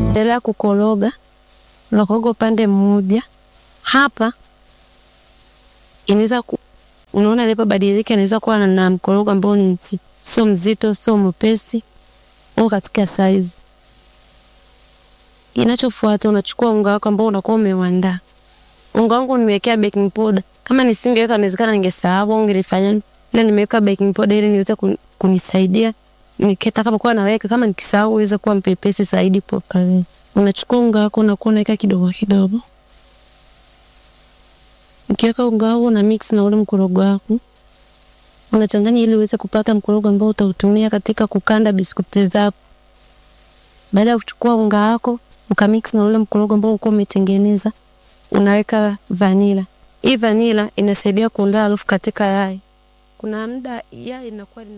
endelea kukoroga, unakoroga upande mmoja. Hapa inaweza ku, unaona ilipobadilika, inaweza kuwa na mkorogo ambao ni sio mzito, sio mwepesi, au katika size. Inachofuata unachukua unga wako ambao unakuwa umeuandaa. Unga wangu nimewekea baking powder. Kama nisingeweka inawezekana ningesahau au ningelifanya. Ila nimeweka baking powder ili niweze kunisaidia nikitakapokuwa naweka, kama nikisahau iweze kuwa mpepesi zaidi pokale. Unachukua unga wako unakuwa unaweka kidogo kidogo. Ukiweka unga wako na mix na ule mkorogo wako. Unachanganya ili uweze kupata mkorogo ambao utautumia katika kukanda biskuti zako. Baada ya kuchukua unga wako ukamix na ule mkorogo ambao uko umetengeneza, unaweka vanila. Hii vanila inasaidia kuondoa harufu katika yai. Kuna muda yai inakuwa